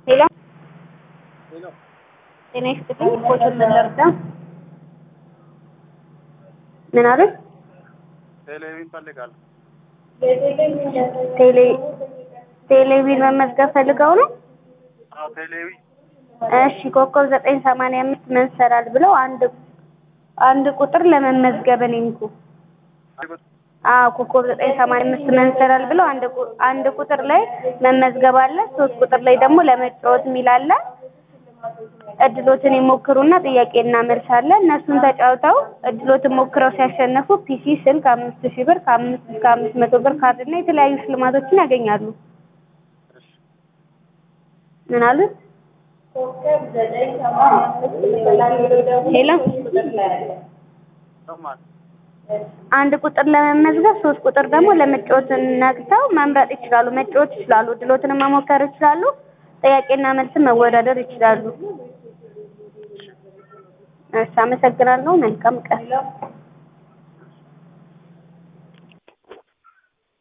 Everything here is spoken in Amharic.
ሄሎ ሄሎ ጤና ይስጥልኝ። ፎቶን ምን ልርዳ? ምን አሉት? ቴሌቪዥን እፈልጋለሁ። ቴሌ ቴሌቪዥን መመዝገብ ፈልገው ነው? አዎ ቴሌቪዥን እሺ ኮከብ ዘጠኝ ሰማንያ አምስት መንሰራል ብለው አንድ አንድ ቁጥር ለመመዝገብ እኔ እንኩ አዎ ኮከብ ዘጠኝ ሰማንያ አምስት መንሰራል ብለው አንድ ቁ- አንድ ቁጥር ላይ መመዝገብ አለ። ሶስት ቁጥር ላይ ደግሞ ለመጫወት የሚል አለ። እድሎትን ይሞክሩና ጥያቄና መልስ አለ። እነሱን ተጫውተው እድሎትን ሞክረው ሲያሸንፉ ፒሲ፣ ስልክ አምስት ሺህ ብር ከአምስት እስከ አምስት መቶ ብር ካርድ እና የተለያዩ ሽልማቶችን ያገኛሉ። ምን አሉት? ሄሎ ሰማል አንድ ቁጥር ለመመዝገብ ሶስት ቁጥር ደግሞ ለመጫወት ነግተው መምረጥ ይችላሉ። መጫወት ይችላሉ። እድሎትን መሞከር ይችላሉ። ጥያቄና መልስን መወዳደር ይችላሉ። እሺ፣ አመሰግናለሁ። መልካም ቀን